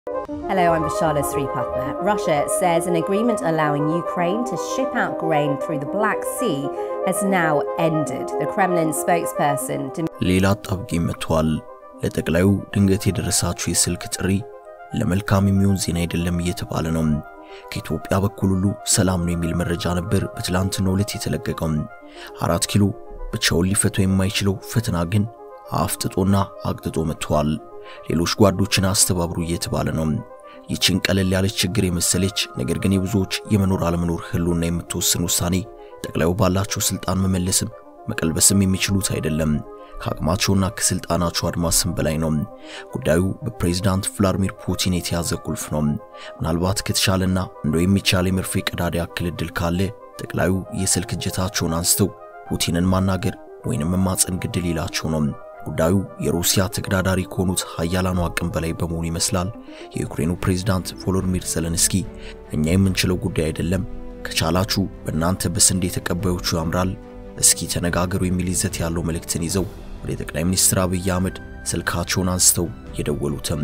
Hello, I'm Vishala Sripatna. Russia says an agreement allowing Ukraine to ship out grain through the Black Sea has now ended. The Kremlin spokesperson ሌላ አጣብቂኝ መጥቷል። ለጠቅላዩ ድንገት የደረሳችሁ የስልክ ጥሪ ለመልካም የሚሆን ዜና አይደለም እየተባለ ነው። ከኢትዮጵያ በኩል ሁሉ ሰላም ነው የሚል መረጃ ነበር በትላንትናው ዕለት የተለቀቀው። አራት ኪሎ ብቻውን ሊፈታው የማይችለው ፈተና ግን አፍጥጦና አቅጥጦ መጥቷል። ሌሎች ጓዶችን አስተባብሩ እየተባለ ነው። ይችን ቀለል ያለች ችግር የመሰለች ነገር ግን የብዙዎች የመኖር አለመኖር ህልውና የምትወስን ውሳኔ ጠቅላዩ ባላቸው ስልጣን መመለስም መቀልበስም የሚችሉት አይደለም። ከአቅማቸውና ከስልጣናቸው አድማስም በላይ ነው። ጉዳዩ በፕሬዝዳንት ቭላድሚር ፑቲን የተያዘ ቁልፍ ነው። ምናልባት ከተሻለና እንደው የሚቻል የመርፌ ቀዳዳ ያክል እድል ካለ ጠቅላዩ የስልክ እጀታቸውን አንስተው ፑቲንን ማናገር ወይንም መማፀን ግድል ይላቸው ነው። ጉዳዩ የሩሲያ ተገዳዳሪ ከሆኑት ሀያላኑ አቅም በላይ በመሆኑ ይመስላል የዩክሬኑ ፕሬዝዳንት ቮሎዲሚር ዘለንስኪ እኛ የምንችለው ጉዳይ አይደለም፣ ከቻላችሁ በእናንተ በስንዴ ተቀባዮቹ ያምራል፣ እስኪ ተነጋገሩ የሚል ይዘት ያለው መልእክትን ይዘው ወደ ጠቅላይ ሚኒስትር አብይ አህመድ ስልካቸውን አንስተው የደወሉትም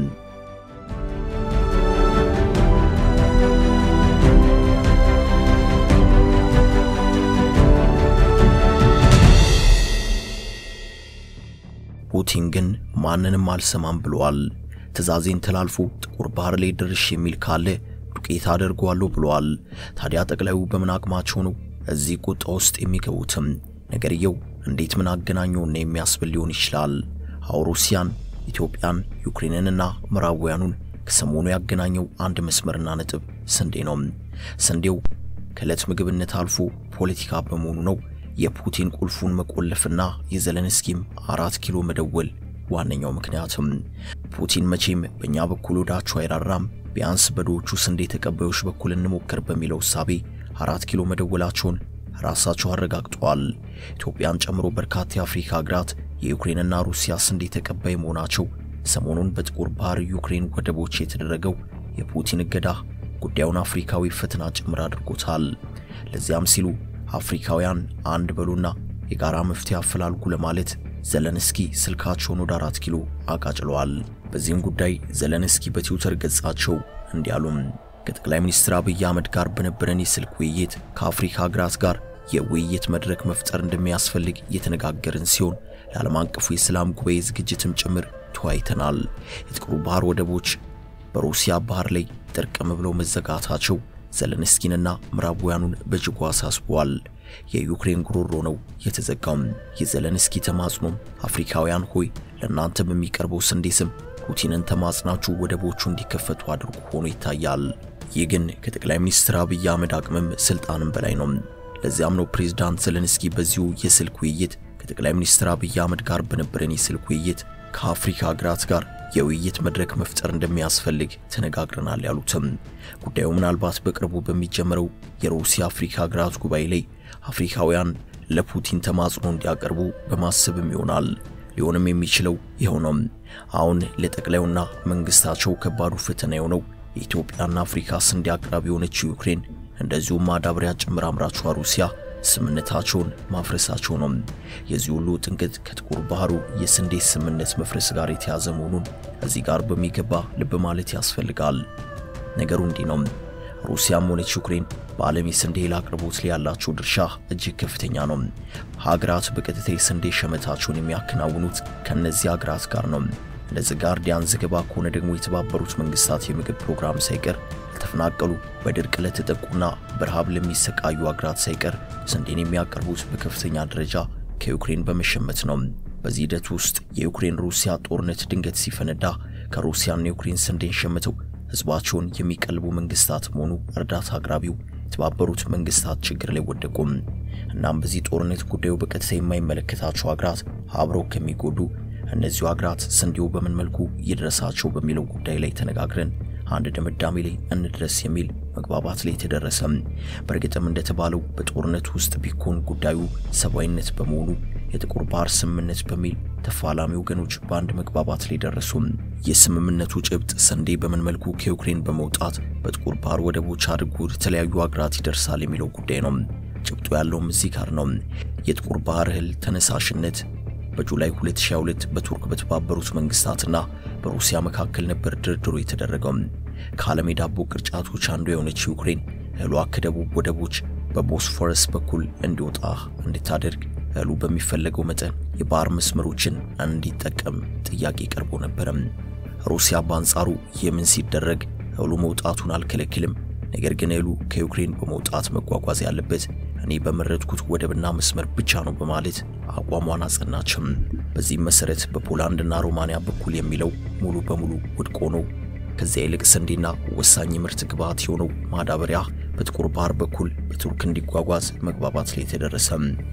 ፑቲን ግን ማንንም አልሰማም ብለዋል። ትዕዛዜን ተላልፎ ጥቁር ባህር ላይ ድርሽ የሚል ካለ ዱቄት አደርገዋለሁ ብለዋል። ታዲያ ጠቅላዩ በምን አቅማቸው ነው እዚህ ቁጣ ውስጥ የሚገቡትም? ነገርየው እንዴት ምን አገናኘውና የሚያስብል ሊሆን ይችላል። አዎ ሩሲያን፣ ኢትዮጵያን፣ ዩክሬንንና ምዕራባውያኑን ከሰሞኑ ያገናኘው አንድ መስመርና ነጥብ ስንዴ ነው። ስንዴው ከዕለት ምግብነት አልፎ ፖለቲካ በመሆኑ ነው የፑቲን ቁልፉን መቆለፍና የዘለንስኪም አራት ኪሎ መደወል ዋነኛው ምክንያትም። ፑቲን መቼም በእኛ በኩል ወዳቸው አይራራም፣ ቢያንስ በድሆቹ ስንዴ ተቀባዮች በኩል እንሞክር በሚለው እሳቤ አራት ኪሎ መደወላቸውን ራሳቸው አረጋግጠዋል። ኢትዮጵያን ጨምሮ በርካታ የአፍሪካ ሀገራት የዩክሬንና ሩሲያ ስንዴ ተቀባይ መሆናቸው ሰሞኑን በጥቁር ባህር ዩክሬን ወደቦች የተደረገው የፑቲን እገዳ ጉዳዩን አፍሪካዊ ፈተና ጭምር አድርጎታል። ለዚያም ሲሉ አፍሪካውያን አንድ በሉና የጋራ መፍትሄ አፈላልጉ ለማለት ዘለንስኪ ስልካቸውን ወደ አራት ኪሎ አቃጭለዋል። በዚህም ጉዳይ ዘለንስኪ በትዊተር ገጻቸው እንዲያሉም ከጠቅላይ ሚኒስትር አብይ አህመድ ጋር በነበረን የስልክ ውይይት ከአፍሪካ ሀገራት ጋር የውይይት መድረክ መፍጠር እንደሚያስፈልግ የተነጋገርን ሲሆን ለዓለም አቀፉ የሰላም ጉባኤ ዝግጅትም ጭምር ተወያይተናል። የጥቁሩ ባህር ወደቦች በሩሲያ ባህር ላይ ጥርቅም ብለው መዘጋታቸው ዘለንስኪንና ምዕራባውያኑን በእጅጉ አሳስበዋል። የዩክሬን ጉሮሮ ነው የተዘጋውም። የዘለንስኪ ተማጽኖም አፍሪካውያን ሆይ ለእናንተ በሚቀርበው ስንዴ ስም ፑቲንን ተማጽናችሁ ወደቦቹ እንዲከፈቱ አድርጎ ሆኖ ይታያል። ይህ ግን ከጠቅላይ ሚኒስትር አብይ አህመድ አቅምም ስልጣንም በላይ ነው። ለዚያም ነው ፕሬዝዳንት ዘለንስኪ በዚሁ የስልክ ውይይት ከጠቅላይ ሚኒስትር አብይ አህመድ ጋር በነበረን የስልክ ውይይት ከአፍሪካ ሀገራት ጋር የውይይት መድረክ መፍጠር እንደሚያስፈልግ ተነጋግረናል ያሉትም ጉዳዩ ምናልባት በቅርቡ በሚጀምረው የሩሲያ አፍሪካ ሀገራት ጉባኤ ላይ አፍሪካውያን ለፑቲን ተማጽኖ እንዲያቀርቡ በማሰብም ይሆናል። ሊሆንም የሚችለው ይኸው ነው። አሁን ለጠቅላዩና መንግስታቸው ከባዱ ፈተና የሆነው የኢትዮጵያና አፍሪካ ስንዴ አቅራቢ የሆነችው ዩክሬን እንደዚሁም ማዳበሪያ ጭምር አምራቿ ሩሲያ ስምምነታቸውን ማፍረሳቸው ነው። የዚህ ሁሉ ጥንቅጥ ከጥቁር ባህሩ የስንዴ ስምምነት መፍረስ ጋር የተያዘ መሆኑን እዚህ ጋር በሚገባ ልብ ማለት ያስፈልጋል። ነገሩ እንዲህ ነው። ሩሲያም ሆነች ዩክሬን በዓለም የስንዴ እህል አቅርቦት ላይ ያላቸው ድርሻ እጅግ ከፍተኛ ነው። ሀገራት በቀጥታ የስንዴ ሸመታቸውን የሚያከናውኑት ከእነዚህ ሀገራት ጋር ነው። እንደ ዘ ጋርዲያን ዘገባ ከሆነ ደግሞ የተባበሩት መንግስታት የምግብ ፕሮግራም ሳይቀር ለተፈናቀሉ በድርቅ ለተጠቁና በረሃብ ለሚሰቃዩ ሀገራት ሳይቀር ስንዴን የሚያቀርቡት በከፍተኛ ደረጃ ከዩክሬን በመሸመት ነው። በዚህ ሂደት ውስጥ የዩክሬን ሩሲያ ጦርነት ድንገት ሲፈነዳ ከሩሲያና ዩክሬን ስንዴን ሸምተው ህዝባቸውን የሚቀልቡ መንግስታት መሆኑ እርዳታ አቅራቢው የተባበሩት መንግስታት ችግር ላይ ወደቁም። እናም በዚህ ጦርነት ጉዳዩ በቀጥታ የማይመለከታቸው ሀገራት አብረው ከሚጎዱ እነዚሁ ሀገራት ስንዴው በምን መልኩ ይድረሳቸው በሚለው ጉዳይ ላይ ተነጋግረን አንድ ድምዳሜ ላይ እንድረስ የሚል መግባባት ላይ ተደረሰም። በእርግጥም እንደተባለው በጦርነት ውስጥ ቢኮን ጉዳዩ ሰብአዊነት በመሆኑ የጥቁር ባህር ስምምነት በሚል ተፋላሚ ወገኖች በአንድ መግባባት ላይ ደረሱም። የስምምነቱ ጭብጥ ስንዴ በምን መልኩ ከዩክሬን በመውጣት በጥቁር ባህር ወደቦች አድርጎ ወደ ተለያዩ ሀገራት ይደርሳል የሚለው ጉዳይ ነው። ጭብጡ ያለውም እዚህ ጋር ነው። የጥቁር ባህር እህል ተነሳሽነት በጁላይ 2022 በቱርክ በተባበሩት መንግስታትና በሩሲያ መካከል ነበር ድርድሩ የተደረገው። ከዓለም የዳቦ ቅርጫቶች አንዱ የሆነች ዩክሬን እህሏ ከደቡብ ወደቦች በቦስፎረስ በኩል እንዲወጣ እንድታደርግ እህሉ በሚፈለገው መጠን የባህር መስመሮችን እንዲጠቀም ጥያቄ ቀርቦ ነበረ። ሩሲያ በአንጻሩ የምን ሲደረግ እህሉ መውጣቱን አልከለክልም፣ ነገር ግን እህሉ ከዩክሬን በመውጣት መጓጓዝ ያለበት እኔ በመረጥኩት ወደብና መስመር ብቻ ነው በማለት አቋሟን አጸናችም። በዚህም መሰረት በፖላንድና ሮማንያ በኩል የሚለው ሙሉ በሙሉ ውድቅ ሆኖ ከዚያ ይልቅ ስንዴና ወሳኝ ምርት ግብዓት የሆነው ማዳበሪያ በጥቁር ባህር በኩል በቱርክ እንዲጓጓዝ መግባባት ላይ ተደረሰ።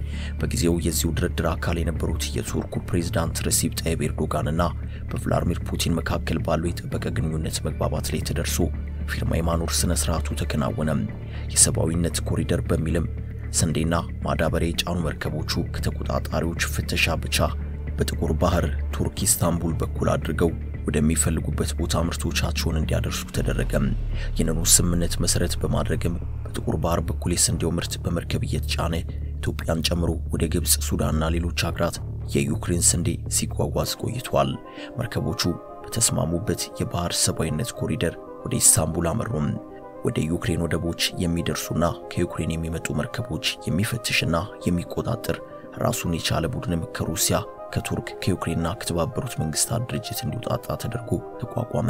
በጊዜው የዚሁ ድርድር አካል የነበሩት የቱርኩ ፕሬዝዳንት ረሲፕ ጣይብ ኤርዶጋንና በቭላድሚር ፑቲን መካከል ባለው የጠበቀ ግንኙነት መግባባት ላይ ተደርሶ ፊርማ የማኖር ስነ ስርዓቱ ተከናወነ። የሰብአዊነት ኮሪደር በሚልም ስንዴና ማዳበሪያ የጫኑ መርከቦቹ ከተቆጣጣሪዎች ፍተሻ ብቻ በጥቁር ባህር ቱርክ ኢስታንቡል በኩል አድርገው ወደሚፈልጉበት ቦታ ምርቶቻቸውን እንዲያደርሱ ተደረገ። ይህንኑ ስምምነት መሰረት በማድረግም በጥቁር ባህር በኩል የስንዴው ምርት በመርከብ እየተጫነ ኢትዮጵያን ጨምሮ ወደ ግብፅ፣ ሱዳንና ሌሎች ሀገራት የዩክሬን ስንዴ ሲጓጓዝ ቆይቷል። መርከቦቹ በተስማሙበት የባህር ሰብአዊነት ኮሪደር ወደ ኢስታንቡል አመሩም። ወደ ዩክሬን ወደቦች የሚደርሱና ከዩክሬን የሚመጡ መርከቦች የሚፈትሽና የሚቆጣጠር ራሱን የቻለ ቡድንም ከሩሲያ ከቱርክ ከዩክሬንና ከተባበሩት መንግስታት ድርጅት እንዲውጣጣ ተደርጎ ተቋቋመ።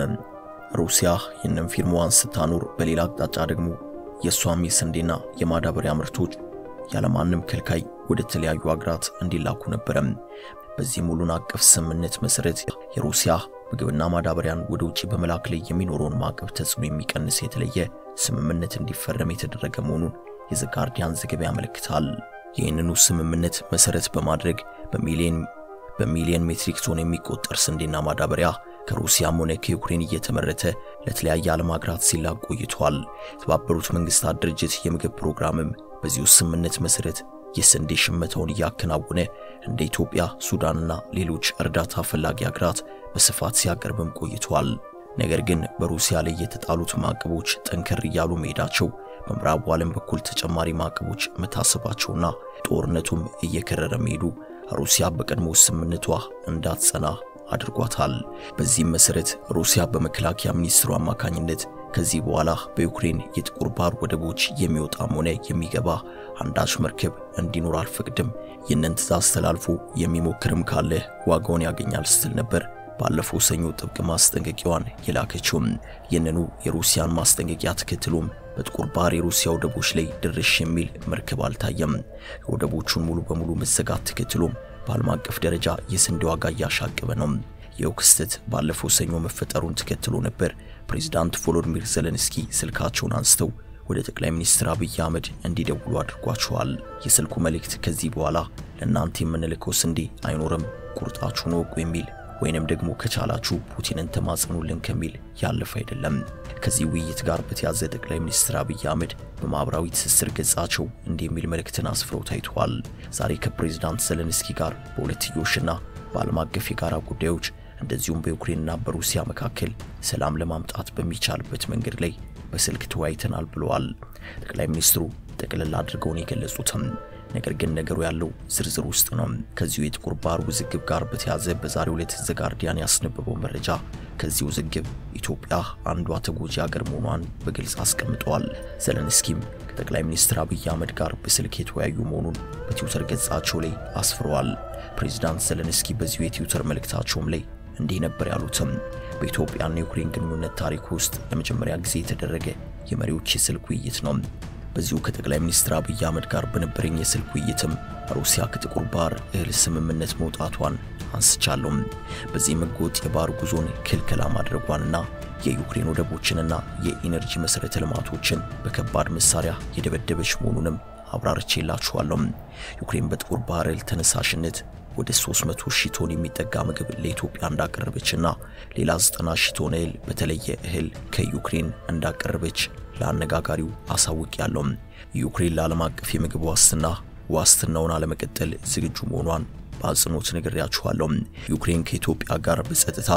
ሩሲያ ይህንን ፊርማዋን ስታኖር፣ በሌላ አቅጣጫ ደግሞ የእሷም የስንዴና የማዳበሪያ ምርቶች ያለማንም ከልካይ ወደ ተለያዩ አገራት እንዲላኩ ነበረ። በዚህ ሙሉን አቀፍ ስምምነት መሰረት የሩሲያ ምግብና ማዳበሪያን ወደ ውጭ በመላክ ላይ የሚኖረውን ማዕቀብ ተጽዕኖ የሚቀንስ የተለየ ስምምነት እንዲፈረም የተደረገ መሆኑን የዘ ጋርዲያን ዘገባ ያመለክታል። ይህንኑ ስምምነት መሰረት በማድረግ በሚሊዮን በሚሊዮን ሜትሪክ ቶን የሚቆጠር ስንዴና ማዳበሪያ ከሩሲያም ሆነ ከዩክሬን እየተመረተ ለተለያየ ዓለም ሀገራት ሲላክ ቆይቷል። የተባበሩት መንግስታት ድርጅት የምግብ ፕሮግራምም በዚሁ ስምምነት መሰረት የስንዴ ሽመታውን እያከናወነ እንደ ኢትዮጵያ፣ ሱዳንና ሌሎች እርዳታ ፈላጊ ሀገራት በስፋት ሲያቀርብም ቆይቷል። ነገር ግን በሩሲያ ላይ የተጣሉት ማዕቀቦች ጠንከር እያሉ መሄዳቸው በምዕራቡ ዓለም በኩል ተጨማሪ ማዕቀቦች መታሰባቸውና ጦርነቱም እየከረረ መሄዱ ሩሲያ በቀድሞ ስምምነቷ እንዳትጸና አድርጓታል። በዚህም መሰረት ሩሲያ በመከላከያ ሚኒስትሩ አማካኝነት ከዚህ በኋላ በዩክሬን የጥቁር ባህር ወደቦች የሚወጣም ሆነ የሚገባ አንዳች መርከብ እንዲኖር አልፈቅድም፣ ይህንን ትዕዛዝ ተላልፎ የሚሞክርም ካለ ዋጋውን ያገኛል ስትል ነበር ባለፈው ሰኞ ጥብቅ ማስጠንቀቂያዋን የላከችውም። ይህንኑ የሩሲያን ማስጠንቀቂያ ተከትሎም በጥቁር ባህር የሩሲያ ወደቦች ላይ ድርሽ የሚል መርከብ አልታየም። የወደቦቹን ሙሉ በሙሉ መዘጋት ተከትሎም በዓለም አቀፍ ደረጃ የስንዴ ዋጋ እያሻቀበ ነው። ይኸው ክስተት ባለፈው ሰኞ መፈጠሩን ተከትሎ ነበር ፕሬዚዳንት ቮሎዲሚር ዘለንስኪ ስልካቸውን አንስተው ወደ ጠቅላይ ሚኒስትር አብይ አህመድ እንዲደውሉ አድርጓቸዋል። የስልኩ መልእክት ከዚህ በኋላ ለእናንተ የምንልከው ስንዴ አይኖርም፣ ቁርጣችሁን ወቁ የሚል ወይንም ደግሞ ከቻላችሁ ፑቲንን ተማጸኑልን ከሚል ያለፈ አይደለም። ከዚህ ውይይት ጋር በተያዘ ጠቅላይ ሚኒስትር አብይ አህመድ በማኅበራዊ ትስስር ገጻቸው እንዲህ የሚል መልእክትን አስፍረው ታይተዋል። ዛሬ ከፕሬዚዳንት ዘለንስኪ ጋር በሁለትዮሽና በዓለም አቀፍ የጋራ ጉዳዮች እንደዚሁም በዩክሬንና በሩሲያ መካከል ሰላም ለማምጣት በሚቻልበት መንገድ ላይ በስልክ ተወያይተናል ብለዋል። ጠቅላይ ሚኒስትሩ ጠቅልል አድርገውን የገለጹትም ነገር ግን ነገሩ ያለው ዝርዝር ውስጥ ነው። ከዚሁ የጥቁር ባህር ውዝግብ ጋር በተያዘ በዛሬው ዕለት ዘ ጋርዲያን ያስነበበው መረጃ ከዚህ ውዝግብ ኢትዮጵያ አንዷ ተጎጂ ሀገር መሆኗን በግልጽ አስቀምጠዋል። ዘለንስኪም ከጠቅላይ ሚኒስትር አብይ አህመድ ጋር በስልክ የተወያዩ መሆኑን በትዊተር ገጻቸው ላይ አስፍረዋል። ፕሬዚዳንት ዘለንስኪ በዚሁ የትዊተር መልእክታቸውም ላይ እንዲህ ነበር ያሉትም በኢትዮጵያና የዩክሬን ግንኙነት ታሪክ ውስጥ ለመጀመሪያ ጊዜ የተደረገ የመሪዎች የስልክ ውይይት ነው። በዚሁ ከጠቅላይ ሚኒስትር አብይ አህመድ ጋር በነበረኝ የስልክ ውይይትም ሩሲያ ከጥቁር ባህር እህል ስምምነት መውጣቷን አንስቻለሁ። በዚህም ሕገወጥ የባህር ጉዞን ክልከላ ማድረጓንና የዩክሬን ወደቦችንና የኢነርጂ መሠረተ ልማቶችን በከባድ መሳሪያ የደበደበች መሆኑንም አብራርቼላችኋለሁ። ዩክሬን በጥቁር ባህር እህል ተነሳሽነት ወደ 300 ሺህ ቶን የሚጠጋ ምግብ ለኢትዮጵያ እንዳቀረበችና ሌላ 90 ሺህ ቶን እህል በተለየ እህል ከዩክሬን እንዳቀረበች ለአነጋጋሪው አሳውቅ ያለው ዩክሬን ለዓለም አቀፍ የምግብ ዋስትና ዋስትናውን አለመቀጠል ዝግጁ መሆኗን በአጽንኦት ነግሬያችኋለሁ። ዩክሬን ከኢትዮጵያ ጋር በጸጥታ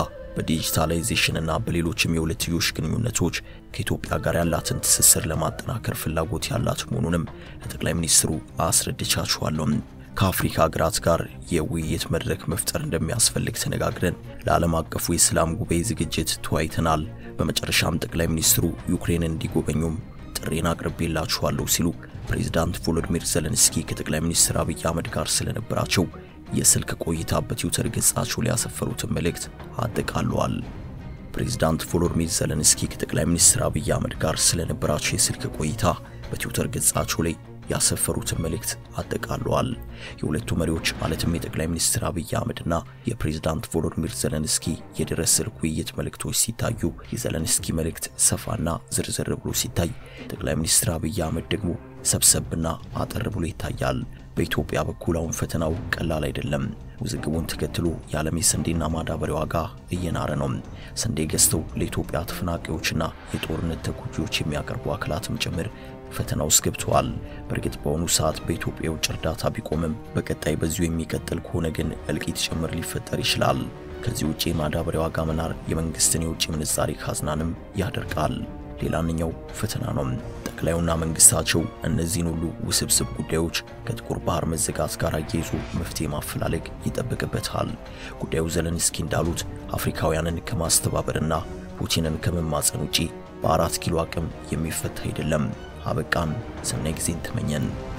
በዲጂታላይዜሽንና በሌሎችም የሁለትዮሽ ግንኙነቶች ከኢትዮጵያ ጋር ያላትን ትስስር ለማጠናከር ፍላጎት ያላት መሆኑንም ለጠቅላይ ሚኒስትሩ አስረድቻችኋለሁ። ከአፍሪካ ሀገራት ጋር የውይይት መድረክ መፍጠር እንደሚያስፈልግ ተነጋግረን ለዓለም አቀፉ የሰላም ጉባኤ ዝግጅት ተወያይተናል። በመጨረሻም ጠቅላይ ሚኒስትሩ ዩክሬንን እንዲጎበኙም ጥሬን አቅርቤላችኋለሁ ሲሉ ፕሬዝዳንት ቮሎዲሚር ዘለንስኪ ከጠቅላይ ሚኒስትር አብይ አህመድ ጋር ስለነበራቸው የስልክ ቆይታ በትዊተር ገጻቸው ላይ ያሰፈሩትን መልእክት አጠቃለዋል። ፕሬዝዳንት ቮሎዲሚር ዘለንስኪ ከጠቅላይ ሚኒስትር አብይ አህመድ ጋር ስለነበራቸው የስልክ ቆይታ በትዊተር ገጻቸው ላይ ያሰፈሩትን መልእክት አጠቃለዋል። የሁለቱ መሪዎች ማለትም የጠቅላይ ሚኒስትር አብይ አህመድና የፕሬዝዳንት ቮሎዲሚር ዘለንስኪ የድረስ ስልክ ውይይት መልእክቶች ሲታዩ የዘለንስኪ መልእክት ሰፋና ዝርዝር ብሎ ሲታይ ጠቅላይ ሚኒስትር አብይ አህመድ ደግሞ ሰብሰብና አጠር ብሎ ይታያል። በኢትዮጵያ በኩል አሁን ፈተናው ቀላል አይደለም። ውዝግቡን ተከትሎ የዓለም የስንዴና ማዳበሪያ ዋጋ እየናረ ነው። ስንዴ ገዝተው ለኢትዮጵያ ተፈናቃዮችና የጦርነት ተጎጂዎች የሚያቀርቡ አካላትም ጭምር ፈተና ውስጥ ገብተዋል። በእርግጥ በአሁኑ ሰዓት በኢትዮጵያ የውጭ እርዳታ ቢቆምም በቀጣይ በዚሁ የሚቀጥል ከሆነ ግን እልቂት ጭምር ሊፈጠር ይችላል። ከዚህ ውጪ የማዳበሪያ ዋጋ መናር የመንግስትን የውጭ ምንዛሪ ካዝናንም ያደርቃል። ሌላኛው ፈተና ነው። ጠቅላዩና መንግስታቸው እነዚህን ሁሉ ውስብስብ ጉዳዮች ከጥቁር ባህር መዘጋት ጋር አያይዞ መፍትሄ ማፈላለግ ይጠበቅበታል። ጉዳዩ ዘለንስኪ እንዳሉት አፍሪካውያንን ከማስተባበርና ፑቲንን ከመማጸን ውጪ በአራት ኪሎ አቅም የሚፈታ አይደለም። አበቃን። ሰናይ ጊዜን ተመኘን።